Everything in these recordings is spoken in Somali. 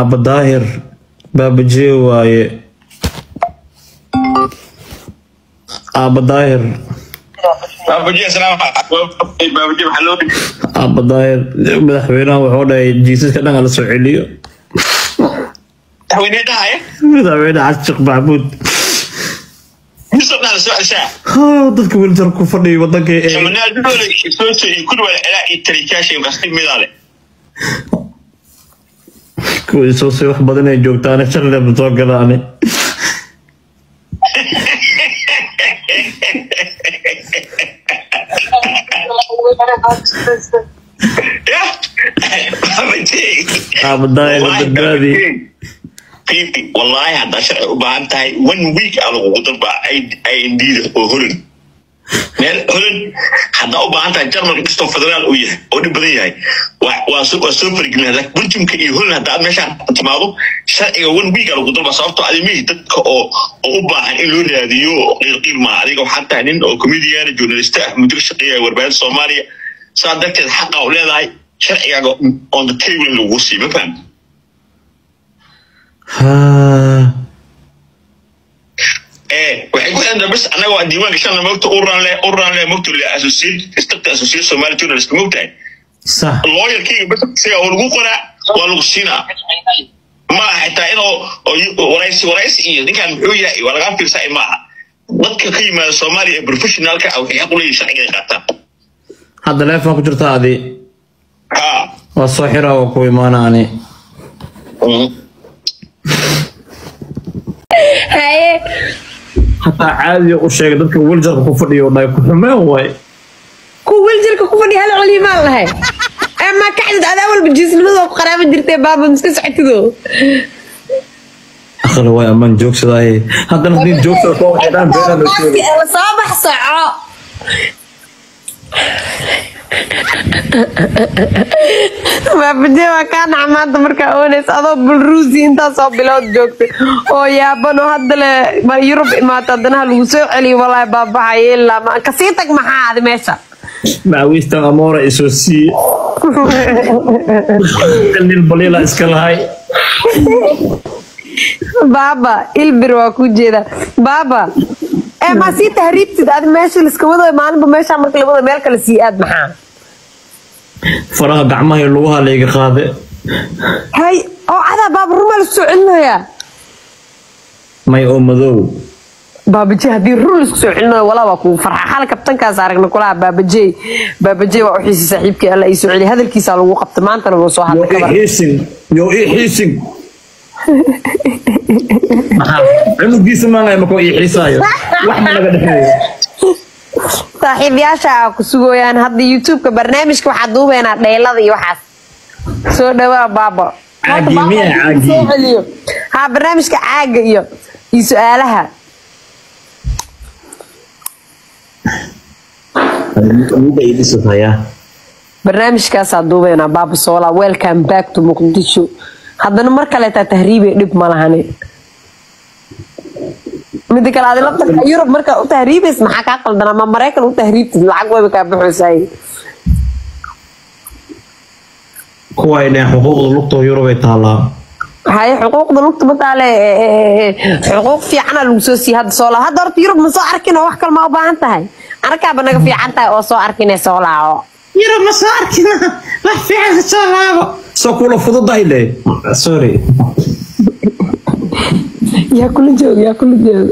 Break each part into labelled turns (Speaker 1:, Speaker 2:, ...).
Speaker 1: aaba daahir baabajee waaye aaba daahir
Speaker 2: baabaji islaam baabaji maxaa loo dhigay
Speaker 1: aaba daahir madaxweynaha wuxuu dhahay jiisaska dhan hala soo celiyo
Speaker 2: madaxweyne dhahaya
Speaker 1: madaxweyne cashiq maxamuud
Speaker 2: misoo dhaha soo ceshaa
Speaker 1: haa dadka wiljar ku fadhiya wadanka ee
Speaker 2: manaal dole soo iyo kuli wala ilaa iyo tarikaashay qasti midaale
Speaker 1: kuwii soo say wax badan ay joogtaane shalleeba soo galaane
Speaker 2: ya baabaji
Speaker 1: aaba daahir badbaadi
Speaker 2: Pipi, wallahi haddaa sharci u baahan tahay one week aa lagugu dalba indida oo holan meel holan haddaa u baahan tahay jarmalka kastoo federaal uu yahay oo dhib badan yahay waa- waa soo waa soo fargelin laakiin bunjumka iyo holan haddaa aad meeshaan timaado sharciga one week aa lagu dalba sababtoo adimihii dadka oo oo u baahan in loo raadiyo oo qiilqiil maa adiga waxaa tahay nin oo comedian journalist ah muddo ka shaqeeya warbaahinta soomaaliya saa darteed xaqa u leedahay sharcigaaga on the table in lagu sii ma fahamta
Speaker 1: haa
Speaker 2: Eh, waxay ku xiran bas annaga waa diiwaan gashana mogta uran le uran le mogta le associate instructor associate Somali journalist mogtahay
Speaker 1: sax
Speaker 2: lawyerkii bas siga oo lagu qoraa waa lagu siinaa ma aha xitaa inuu oo yu- waraysi waraysi iyo ninkan muxuu yahay waa laga fiirsaa ma aha dadka ka yimaada Soomaaliya ee professionalka ah waxay xaq u leeyihiin sharciga ay qaataan
Speaker 1: hadda leefan ku jirta adi
Speaker 2: ha
Speaker 1: waa soo xiraa waa ku imaana ani
Speaker 3: haye
Speaker 1: hataa caadiya u sheegay dadka wiljarka ku fadhiyo dhahay ku xumeen waay
Speaker 3: ku wiljirka ku fadhiya hal colimaan lahay ama kacdid adaa walba jiisnimadoo ku qaraaba jirtay baaba miska socotido
Speaker 1: aqli waay amaan joogsadaaye haddana hadii joogsada koo waxay dhahan beeraan loo sheegay
Speaker 3: soo bax soco baabajee waa kaa naca maanta markaa ooneys adoo bulruusi intaasoo bilood joogtay oo yaabano hadda le ma yurub imaata haddana ha lagu soo celiyo walaahi baabaxaye ilaa ma kasii tag maxaa adi meesha
Speaker 1: macawiistan amoora isoo siiye nil baliila iska lahay
Speaker 3: baaba ilbir waa ku jeeda baaba ee maa sii tahriibtid adi meesha liska wado maalinba meesha marka la wado meel kale sii aad maxaa
Speaker 1: faraha gacmaha iyo lugaha layga qaade
Speaker 3: hay oo cadaa baaba rumaa la soo celinayaa
Speaker 1: may oo madow
Speaker 3: baabaje haddii run laisku soo celinayo walaa waa kugu farxa xal kabtankaas aragna kulaha baabajey baabajey waa u xiisi saaxiibkii alla ii soo celiya hadalkiisaa lagu qabta maantana wuu soo
Speaker 1: yo
Speaker 3: hadlay
Speaker 1: ii
Speaker 3: kabar
Speaker 1: xiisin yo ii xiisin maxaa cunugiisa maangay makoo ii xiisaayo wax ma naga dhexeeyo
Speaker 3: saaxiibayaasha aa ku sugooyaan hadda youtubeka barnaamijka waxaa duubeynaa dheylada iyo waxaas soo dhawaa baaba
Speaker 1: Caagi, miyaa caagi?
Speaker 3: Soo celiyo. ha barnaamijka caaga iyo iyo su-aalaha
Speaker 1: Amuga ii dhisayaa
Speaker 3: barnaamijkaasaa duubeynaa baaba soola welcome back to muqdisho haddana mar kaleetaa tahriibe dhib ma lahani mida kale adi laftarka yurub markaa u tahriibays maxaa kaa qaldan ama maraykan u tahriibtid lacag wayba kaa baxoysay
Speaker 1: kuwa ay dhaheen xuquuqda lugta yurubay taallaa
Speaker 3: haye xuquuqda lugta mataale xuquuq fiicana lagu soo siiye hadda soo laaco hadda horta yurub ma soo arkin oo wax kale ma u baahan tahay anakaaba naga fiican tahay oo soo arkin soo laaco
Speaker 1: yurub ma soo arkin wax fiican soo laabo soo kula fududahay le sorry
Speaker 3: yaa kula joog yaa kula joog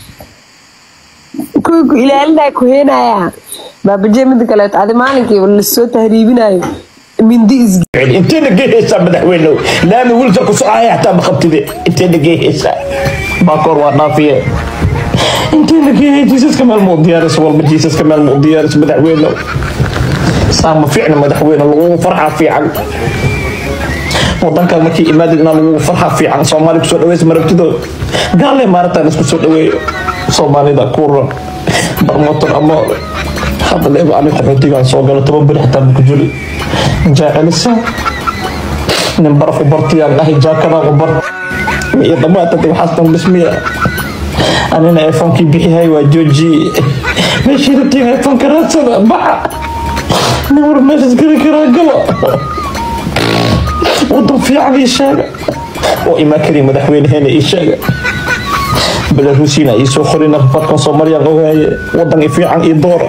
Speaker 3: kuwa ku ilaalinaya ku heenaya baabajee mida kaleeto adi maalinkii lasoo tahriibinayo mindi is
Speaker 4: intee dhageyhaysaa madaxweyne laami wiilka ku socaya hataa ma qabtide intee dhageyhaysaa baakoor waa dhaafiye intee dhageehay jiisaska meel muu diyaaris walba jiisaska meel muu diyaaris madaxweyne saa ma fiicna madaxweyne lagugu farxa fiican wadankan markii imaadid inaa lagugu farxa fiican soomaali kusoo dhaweys marabtidood gaale maarataan isku soo dhaweeyo soomaalida kuuran barmoton ama hadda leeba ani qaxootigaan soo galo toban beri xitaa maku juli jaacelisa nin baraf u bartiyaan ahay jaakadaan u bar iyo dhammaatade waxaas dhan dhismiya anina eefoonkii bixihay waa jooji meeshii rabtiin eefoonka raadsada baxa nin war meeshas geli karaa galo wadan fiican ii sheega oo imaan kariya madaxweynaheena ii sheega belaruusina ii soo qorina rafadkan soomaaliyaan ogaaye wadankii fiican ii doora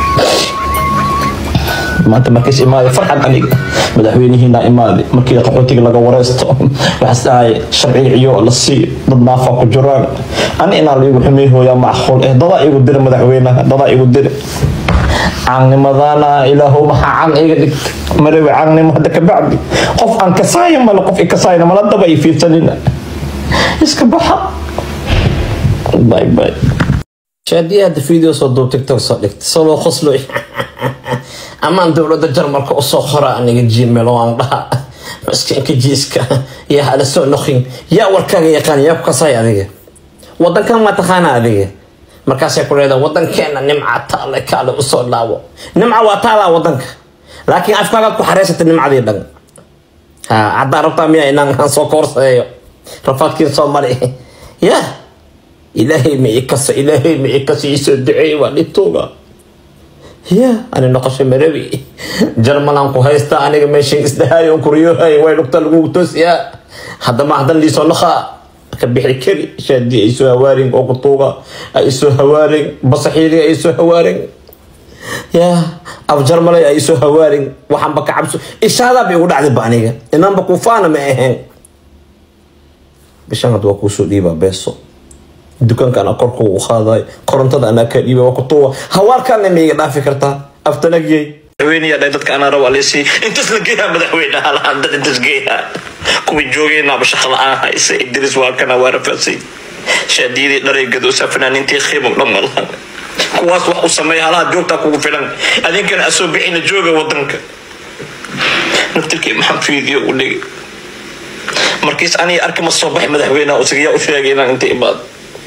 Speaker 4: maanta markays imaaday farxad aniga madaxweynihiina imaaday markii qaxootiga laga wareysto waxaas dhahay sharciyo la sii dad naafa ku jiraan ani inaan laigu xumey hooyaa macquul eh dadaa igu dira madaxweynaha dadaa igu dira caannimadana ilaahow maxaa caan iga dhigta marawe caannimo hadda ka bacdi qof aan kasaaya male qof ikasaayna mala daba i fiirsanina iska baxa bye bye
Speaker 1: shaadii hadda video soo duub tiktok soo dhigta soo loo qoslo amaan dowladda jarmalka usoo qora aniga gmail oo aan dhaha maskiinka jiiska yaa hala soo noqin yaa warkaaga yaqaan yaa ku kasay adiga wadankan ma taqaana adiga markaasay ku leedahay wadankeena nimca taale kaale usoo dhaawo nimca waa taalaa wadanka laakiin afkaagaad ku xareysatay nimcadii dhan ha haddaa rabtaa miya inaan aan soo koorsadeeyo rafaadkiin soo mari ya ilaahay ma ikasa ilaahay ma ikasa isoo duceey waa dhibtooga ya ani noqosho marabi jarmalan ku haysta aniga meeshan isdhahaayo kuryohay way dhugta lagu toosiyaa haddama haddan liisoo noqa ka bixi kari shaadii ay soo hawaarin oo kutuuga ay soo hawaarin basaxiiri ay soo hawaarin ya af jarmalay ay soo hawaarin waxaanba ka cabso ishaadaa bay igu dhacday ba aniga inaanba kufaana ma ahayn bishan hadda waa kuusoo dhiibaa beeso dukaanka anaa korka u qaaday korontada anaa kaa dhiibay waa kutuuga hawaalkaana ma iga dhaafi kartaa aftanagyey madaxweyneyaa dhahay dadka anaa rabo alisi intas la geeyaa madaxweynaha lahaan dad intas geeyaa kuwii joogeenaaba shaqa la-aan haysa idris waa kana waa rafaasay shaadiyadii dhareygada fanaaniintii khiimam dhan malahan kuwaas wax u sameeya halaha joogtaa kugu filan adinkana asoo bixina jooga wadanka naftirkii maxaan fiidiyo u dhigay markiis aniga arki ma soo baxay madaxweynaha usigayaa u sheegay inaan inta imaado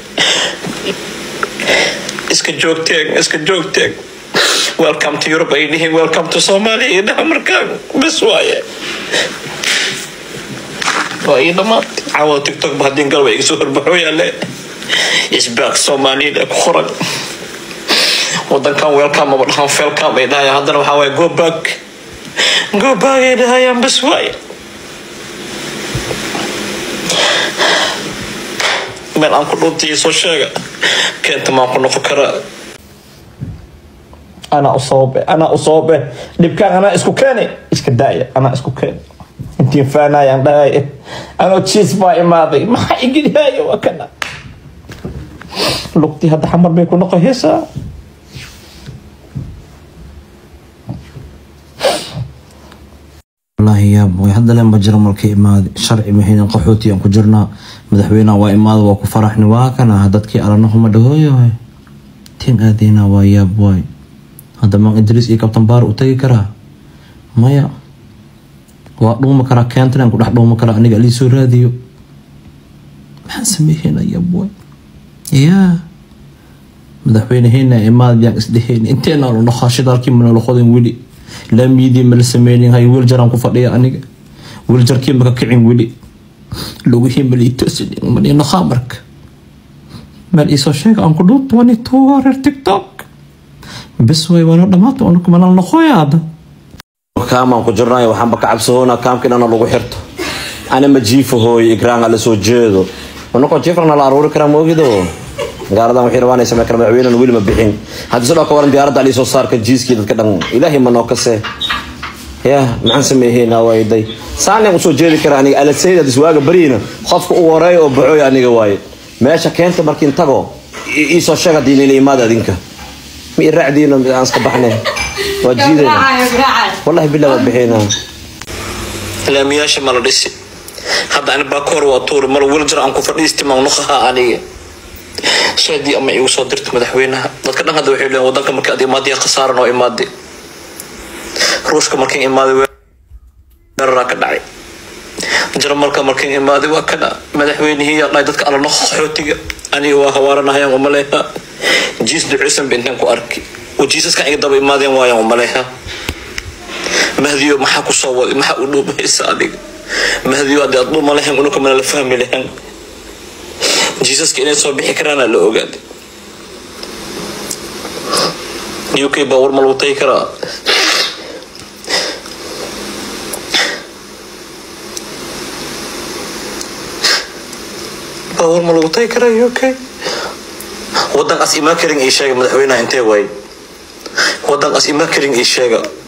Speaker 1: iska joogteen iska joogteen welcome to Europe ay dhihiin welcome to Somalia iyo dhaha markaan bes waaye waa ii dhamaatay caawa tiktok ba haddii galba iga soo horbaxo yaale isbaaq soomaaliyada ku qoran wadankan welcome aba dhahan felcome ay dhahayaan haddana waxaa waaye go back go back ay dhahayaan bes waaye meel aan ku dhuuntiyo soo sheega keenta maan ku noqon karaa
Speaker 4: anaa u sababe anaa u sababe dhibkaan anaa isku keeni iska daaya anaa isku keeni intiin faanayaan dhahay anoo jiis baa imaaday maxaa igilihaayo waa kana lugtii hadda xamar bay ku noqohaysaa
Speaker 1: wallaahi yaab way hadda leenba jarmalka imaaday sharci mahaynan qaxooti aan ku jirnaa madaxweynaha waa imaada waa ku faraxni waa kana dadkii alanahuma dhahooyahay tiin aadeyna waa yaab waay hadda maan idriis iyo kabtan baar u tagi karaa maya waa dhuuma karaa keentan ku dhex dhuuma karaa aniga alii soo raadiyo maxaan sameeyeyna yaab waay yaa madaxweyneheena imaad yaan isdheheen inteena lo dhaqaa shidaalkii mana la qodin weli laamiyadii mala sameynin hay wiiljaraan ku fadhiya aniga wiiljarkii maka kicin weli lugihii malii toosin mani naqaa marka meel iisoo sheega aan ku dhuunta wani tuugaa reer tiktok bes way waana dhamaata unuku manal noqoya hadda kaamaan ku jirnaayo waxaanba ka cabsahoona kaamka inana lagu xirto ana ma jiifo hooyo igraanga la soo jeedo unakoo jiifrana la aruuri karaa moogido gaaradan waxay rabaan inay samey kara madaxweynan weli ma bixin haddii sidoo ka waran diyaaradda ali soo saarka jiiskii dadka dhan ilaahay ma noo kase ya maxaan sameeheynaa wayday saaneen usoo jeedi kara aniga alasayda diswaaga bariina qofka u horeeya oo baxooy aniga waaye meesha keenta markiin tago iisoo sheeg haddii nila imaada adinka ma i raacdiina aan iska baxnay waa jiidayna wallahi bilaa waa bixinaa laamiyaasha mala dhisi hadda ani baakoor waa tuuri mal wiljar aan ku fadhiisti maqnuqaha aniga shaadii ama igu soo dirta madaxweynaha dadka dhan hadda waxay leeyihin wadanka markii aad imaadaya khasaaran oo imaaday ruushka markiin imaaday weeraraa ka dhacay jarmalka markiin imaaday waa kana madaxweynihii yaa dhahay dadka alla noqo qaxootiga aniga waa hawaaranahayaan umaleeha jiis duceysan ba intaan ku arki oo jiisaskan iga daba imaadeen waayaan umaleeha mahdiyo maxaa kusoo waday maxaa u dhuumaysa adiga mahdiyo haddii aad dhuuma lahayn unuka mana la fahmi lahayn jiisaska inay soo bixi karaana la ogaaday u k baa war ma lagu tagi karaa baabuur ma lagu tagi karaa uk wadankaas imaa karin ii sheega madaxweynaha intee waay wadankaas imaa karin ii sheega